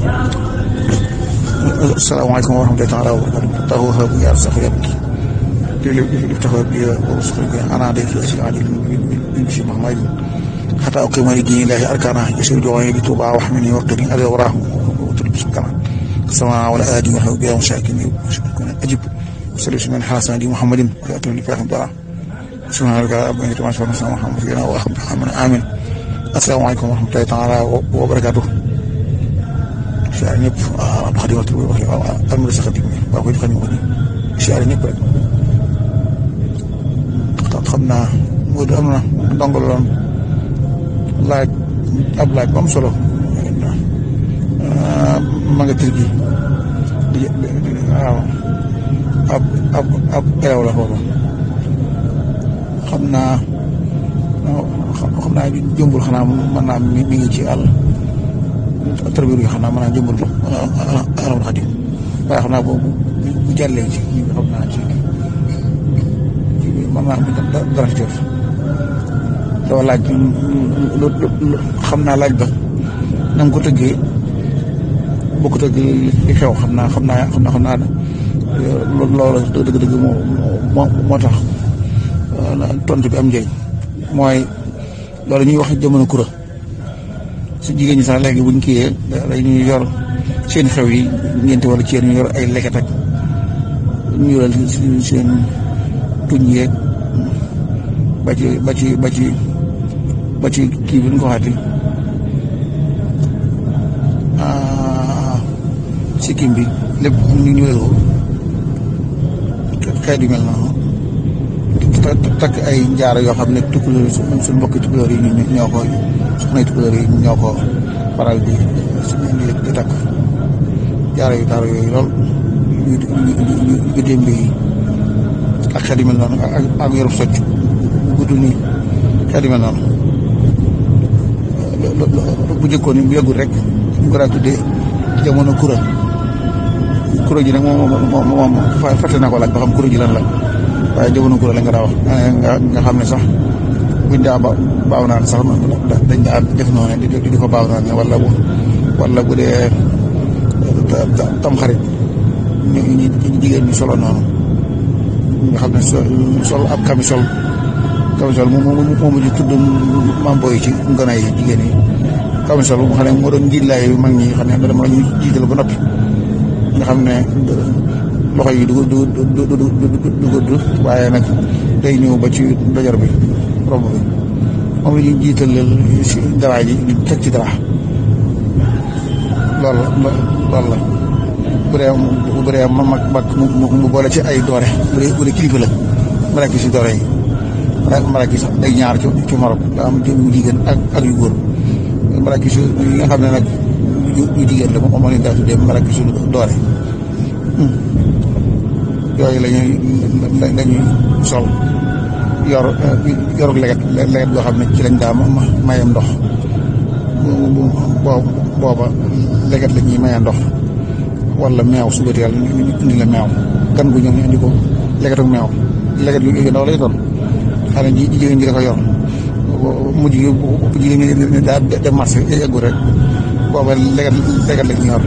asalaamaaleykum wa rahmatullahi taala wa barakatuh tahu habu ya sax yabki لفتح بي ورسخ بي انا عليك اسال علي بن بشي محمد حتى اقيم لدين الله اركانه يسير جوعي بتوبه واحمني وقتني اذى وراه وتلبس كمان السماء ولا ادي وحو بها مشاكل اجب وسلس من حسن دي محمد ياتي لك رحمه الله سبحان الله ابو انت ما شاء الله محمد فينا واخر محمد امين السلام عليكم ورحمه الله تعالى وبركاته شعر ñëpp ab xadi waxtu bi wax amul sa xadim waa koy xam ni siyaare ñëpp rek xam naa moo di am na ndongo loon laaj ab laaj bu am solo ma nga tër bi waaw ab ab ab elew la foofu xam naa xam naa jëmbul xanaa mën naa mi ngi ci àll tërbiir yi xam naa mën naa jëmbul alamul xadim waaye xam naa boobu bu jàllee ci xam naa ci mën naa am dara ci def doo laaj xam naa laaj ba na nga ko tëggee boo ko tëggee li xew xam naa xam naa xam naa xam naa loolu dëgg-dëgg moo moo moo tax tontu bi am njëriñ mooy loolu ñuy wax jamono kura su jigéen ñi sax léegi buñ kiyee dañuy yor seen xew yi ñeenti wala ci ñu yor ay leket ak ñu yoral seen tuñ yeeg ba ci ba ci ba ci ba ci kii bi ñu ko waxati sikkim bi lépp ñu ñu wéru xeet yu mel noonu takk ay njaar yoo xam ne tukkulóor yi suñ mbokki tukkulóor yi ñoo ko soxnay tukkulóor yi ñoo ko faral di di takk jaaro yu taar yooyu lool yu yu démb yi ak xeet yu mel noonu ak ak yorub socc gudd nii xeet yu mel noonu bu jëkkoon ni bu yàggul rek ñu ko daa tuddee jamono kura kura ji nag moom moom moom fàtte naa ko laaj ba xam kura ji lan la waaye jamono kura la nga daa wax nga xam ne sax buñ daa ba baaw naan sax dañ daa def noonu di di ko baaw naan wala bu wala bu dee tam xarit ñu ñu jigéen ñi solo noonu nga xam ne sol ab camisole camisole moom moom moo mujj tudd maam booy ci ngona yi jigéen yi camisole mu xam ne moo doon njiitlaay mag ñi xam ne dama la ñu jiital ba noppi nga xam ne loxo yi du du du du du gudd waaye nag day ñëw ba ci dojor bi romb bi moom la ñuy jiital si dara ji ñu teg ci dara loolu la loolu la bu dee bu dee ma mag mag mu boole ci ay doore bu dee bu dee kilifa la maraki si doore yi maraki sax day ñaar ci ci Maroc daa am yu jigéen ak ak yu góor maraki su yi nga xam ne nag yu jigéen la moom moo leen daa tuddee maraki su doore yooyu la ñuy la ñuy sol yor yorug leget leget goo xam ne ci lañ daa mayam ndox boobu booba leget la ñuy mayee ndox wala meew suba teel ñu indi la meew gan gu ñëw ñu indi ko leget ak meew leget yu ndaw lay doon xale ji jigéen ji da ko yor mujj gi bu jigéen ñi daa dem marché eggu rek booba leget leget la ñuy yor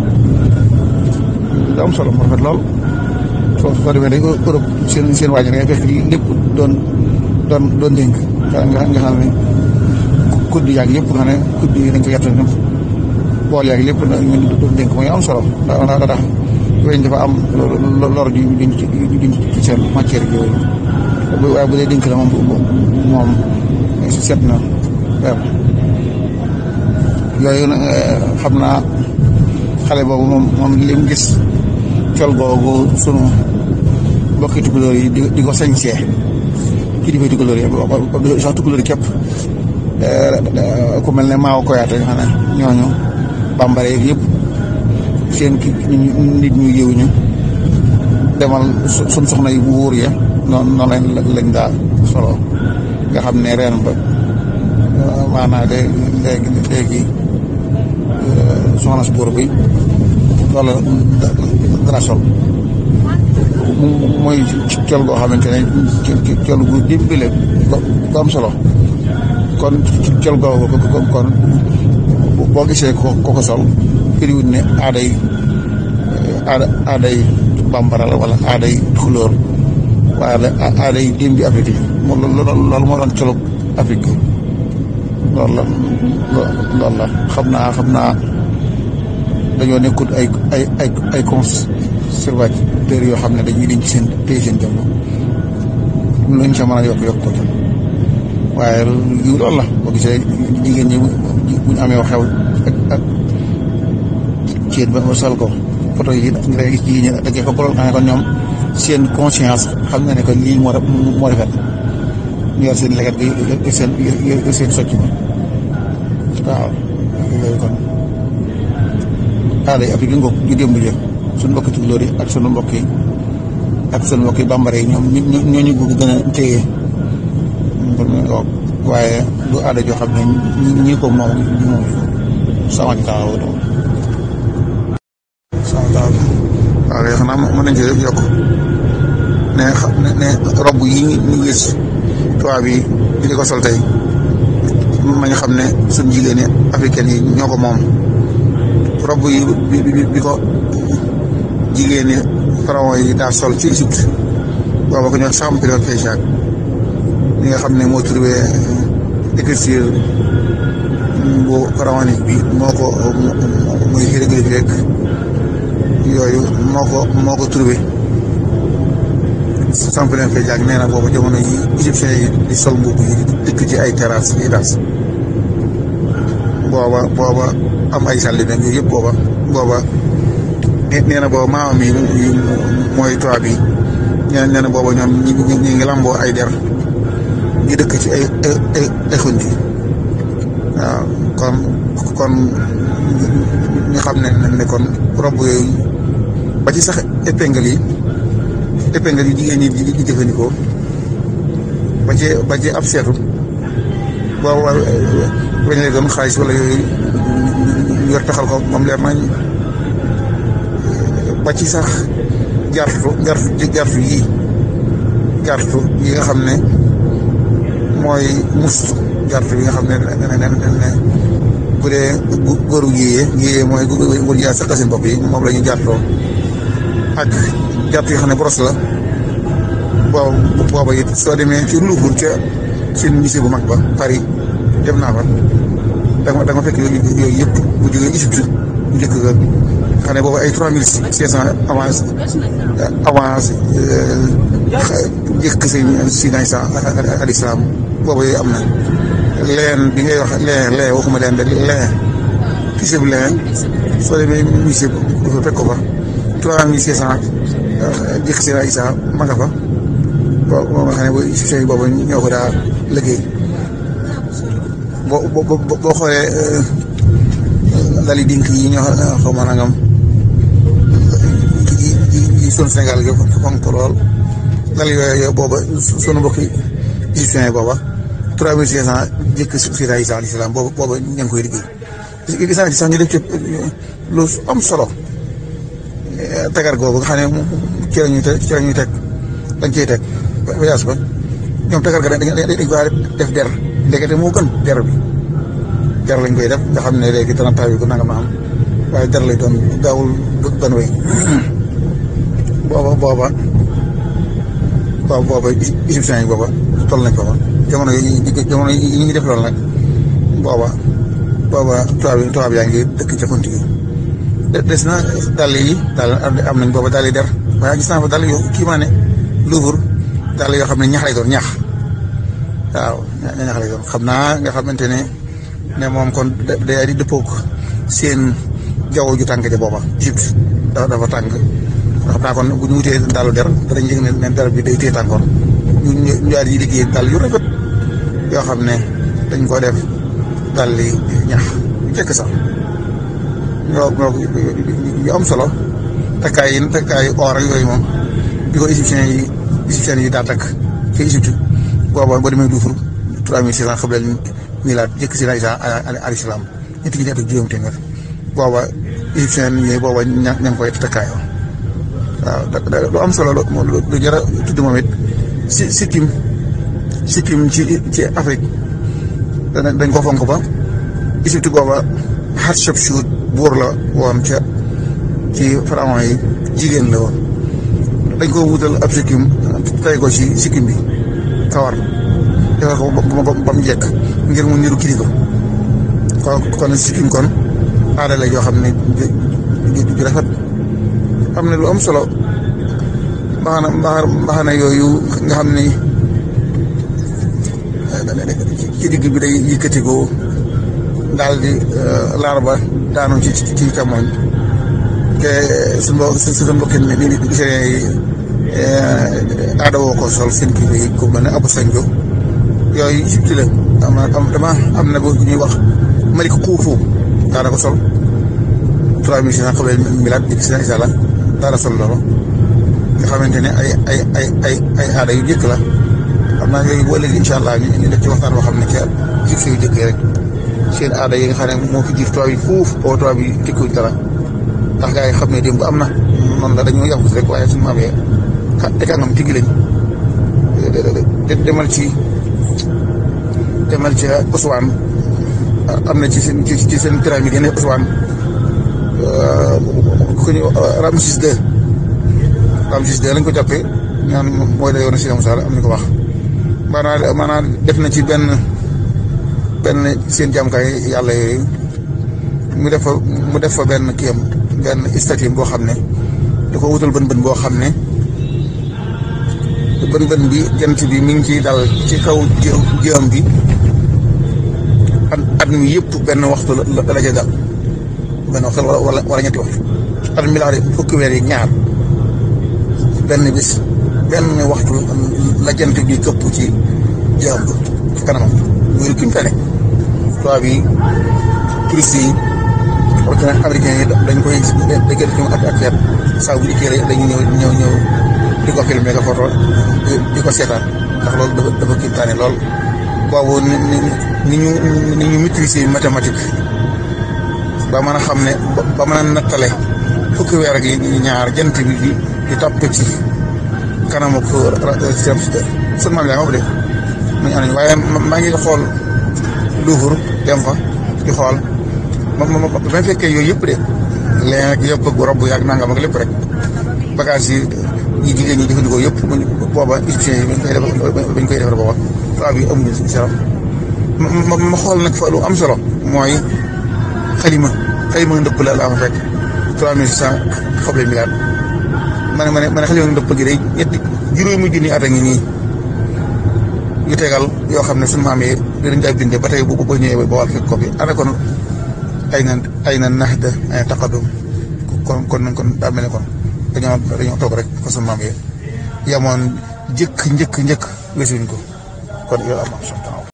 da am solo mu rafet lool soo soo demee dañ Europe seen seen wàññi da ngay fekk lépp doon doon doon dénk nga nga xam ne kudd yaag yëpp nga xam ne kudd yi dañ ko yett ñëpp bool yaag lépp ñu doon dénk mooy am solo da da tax weñ dafa am lor ju duñ ci duñ ci seen matière bi yooyu waaye bu dee dénk la moom moom set na weer yooyu nag xam naa xale boobu moom moom li mu gis col googu sunu mbokki tukulóor yi di di ko sañsee kii di fay tukulóor yi sax tukulóor yi képp ku mel ne maaw koyaate nga xam ne ñooñu bambare yeeg yëpp seen ki nit ñu yëw ñu demal sun soxna yi bu wóor ya noonu noonu lañ lañ daa solo nga xam ne reen ba maanaa de léegi léegi soxna si buur bi wala dara sol mooy col goo xamante ne col gu dimbile ko am solo kon col googu kon boo gisee ko ko sol firiwut ne aaday aada aaday bambara la wala aaday tukulóor waaye aaday démbi Afrique yi moom loolu moo doon colog Afrique loolu la loolu la xam naa xam naa dañoo nekkut ay ay ay ay conservateurs yoo xam ne dañuy denc seen téye seen jëmm luñ ca mën a yokk yokk ko ca waaye yu loolu la boo gisee jigéen ñi bu ñu amee xew ak ak ceet ba sol ko photo yi nga gis jigéen ñi da ko loolu xam ne kon ñoom seen conscience xam na ne que lii moo moo rafet ñu yor seen leget gi seen seen socc ma waaw loolu kon aada yi Afrique ngoog ju démb jë suñu mbokki tukulóor yi ak sunu mbokk yi ak sunu mbokk yi bambara yi ñoom ñoo ñu bëgg gën a téye waaye du aada joo xam ne ñi ko moom ñu moom sama taxaw sama taxaw waaw léegi xanaa mën nañ ci yokk ne xam ne robb yi ñu gis tubaab yi di ko sol tey ma nga xam ne suñ jigéen ñi africaine yi ñoo ko moom robb yi bi bi ko jigéen ñi pharaon yi daa sol ci Égypte booba ko ñoo Champollion Féjac ñi nga xam ne moo trouvé écriture bu pharaonique bi moo ko muy hiéroglyphe rek yooyu moo ko moo ko trouvé Champollion Féjac nee na boobu jamono yi égyptien yi di sol mbubb yi dëkk ci ay terrasse yi daas booba booba am ay sàlli nag yooyu yëpp booba booba nee na booba maamam yi mooy tubaab yi nee na booba ñoom ñi ñi ngi lamboo ay der di dëkk ci ay ay ay xunti waaw kon kon ñu xam ne ne kon robb yooyu ba ci sax épingle yi épingle yi jigéen ñi di jëfandikoo ba ci ba ci ab seetu boobu weñ lay doon xaalis wala yooyu ñu yor taxal ko moom leer nañ ba ci sax jartu jartu jartu yii jartu yi nga xam ne mooy mus jartu yi nga xam ne ne ne bu dee góoru yéyee yéyee mooy góor yaa saqa seen bopp yi moom la ñu jartoo ak jartu yi xam ne boros la boobu booba it soo demee ci Louvre ca seen musée bu mag ba Paris dem naa fa da nga da nga fekk yooyu yooyu yëpp bu jógee Égypte bu njëkk ga xam ne boobu ay trois mille cinq cent avance avance njëkk sëñ Sina Isa al islam boobu yooyu am na leen bi ngay wax leen leen waxuma leen de leen tissu bi leen soo demee musée bu fa fekk ko fa trois mille cinq cent njëkk Sina Isa ma nga fa boo boo xam ne booy égyptien yi boobu ñoo ko daa liggéey boo boo boo xoolee lali dink yi ñoo xaw ma nangam yi yi sunu Sénégal gi fonk ko lool lali yooyu booba sunu mbokki égyptien yi booba trois mille cinq cent jëkk Sina Isa alayhi salaam booba booba ña ngi koy liggéey gis naa ci sax ñu def ci lu am solo tagar googu nga xam ne ci la ñuy teg ci la ñuy teg dañ cey teg voyage ba ñoom tagar ga dañ dañ ko def der ndekete moo gën der bi der lañ koy def nga xam ne léegi dana taw yi ko nanga ma am waaye der lay doon gaawul ban wey booba booba booba booba égyptiens yi booba toll nañ ko fa jamono yi jamono yi ñu ngi def loolu nag booba booba tubaab yi tubaab yaa ngi dëkk ca xunti gi des na dàll yi daal am nañ booba dàll yi der waaye gis naa fa dàll yu kii maa ne Louvre dàll yoo xam ne ñax lay doon ñax waaw ñax lay doon xam naa nga xamante ne ne moom kon day di dëppoog seen jaww ju tàng ja booba Égypte dafa dafa tàng xam naa kon bu ñu wutee dàllu der danañ yëg ne ne der bi day téye tàngoor ñu ñu daal di liggéey dàll yu rafet yoo xam ne dañ ko def dàll yi ñax yu jëkk sax ñoo ñoo yu am solo takkaay yi takkaay or ak yooyu moom bi ko égyptien yi égyptien yi daa takk ci Égypte booba boo demee Louvre trois mille six cent xam leen milaat jëkk si Isa alayhi salaam ñetti junni at ak juróom téeméer booba égyptien yi booba ña ña ngi koy takkaayoo waaw lu am solo lu jar a tudd moom it si sikkim sikkim ci ci Afrique dañ ko fonk ba Égypte booba Hatshepsut buur la woon ca ci pharaon yi jigéen la woon dañ ko wutal ab sikkim tay ko ci sikkim bi kawar defar ko ba ba mu jekk ngir mu niru kilifa kon kon sikkim kon aada la joo xam ne ju rafet am na lu am solo mbaxana mbaxana yooyu nga xam ne ci digg bi day yëkkati ko daal di laar ba daanu ci ci càmmoñ te su mbo su mbokki ni ni gisee yi aada woo ko sol seen kii bi ku mel ne abu sanjo yooyu subti la am na am dama am na bu ñuy wax malik xuufu daana ko sol trois mille six cent xabel milaat di seen isala daana sol loolu nga xamante ne ay ay ay ay ay aada yu jëkk la xam naa yooyu boo léegi incha allah ñu ñu def ci waxtaan boo xam ne ca jif yu jëkk rek seen aada yi nga xam ne moo fi jiif tubaab yi fuuf boo tubaab yi tekkuñ dara ndax gars yi xam ne démb am na noonu la dañoo yàqut rek waaye suñu maam yee xa te kàngam tigi lañ demal ci demal ci Ousmane am na ci seen ci seen pyramide yi ne Ousmane ku ñu Ramsis II Ramsis II lañ ko jàppee ñaan mooy la yoon si Moussa am ñu ko wax maanaam maanaam def na ci benn benn seen jàmkaay yàlla yooyu mu def fa mu def fa benn kiyam benn statue boo xam ne da ko wutal bën bën boo xam ne bën bën bi jant bi mi ngi ciy dal ci kaw jëm bi at at mi yëpp benn waxtu la la ca dal benn waxtu wala wala ñetti waxtu at mi laa fukki weer yi ñaar benn bis benn waxtu la jant bi këpp ci jëm bi ci kanamam muy kim tane tubaab yi touristes yi rawatina américains yi dañ koy dañ koy def ak ak feet saa bu dikkee dañuy ñëw ñëw ñëw di ko filmé nga photo di ko seetaan ndax loolu dafa dafa kiimtaane lool boobu ni ni ni ñu ni ñu maîtriser mathématique ba mën a xam ne ba mën a nattale fukki weer ak yi ñaar jant bi di di topp ci kanamu ko seen sun maam yaa nga de mu ñu anañ waaye maa ngi xool Louvre dem fa di xool ma ma ma ba fekkee yooyu yëpp de léegi nag yëpp ak rob yaag nangam ak lépp rek bagage yi yi jigéen ñi jëfandikoo yëpp booba égyptiens yi bañ koy defar bañ koy defar booba tubaab yi amuñu si solo ma ma xool nag fa lu am solo mooy xalima xalima ndëpp la laa fa fekk trois mille six cent xoble milliard ma ne ma ne ma ne xalima ndëpp gi day ñetti juróomi junni at a ngi nii yu tegal yoo xam ne suñu maam yi dinañ daa bindee ba tey bu ba ñëwee ba wàll fekk ko fi ana kon ay na ay na nax da ay taqadum kon kon kon daa mel ne kon dañoo dañoo toog rek ko suñu maam yi yamoon njëkk njëkk njëkk wesuñ ko kon yow am am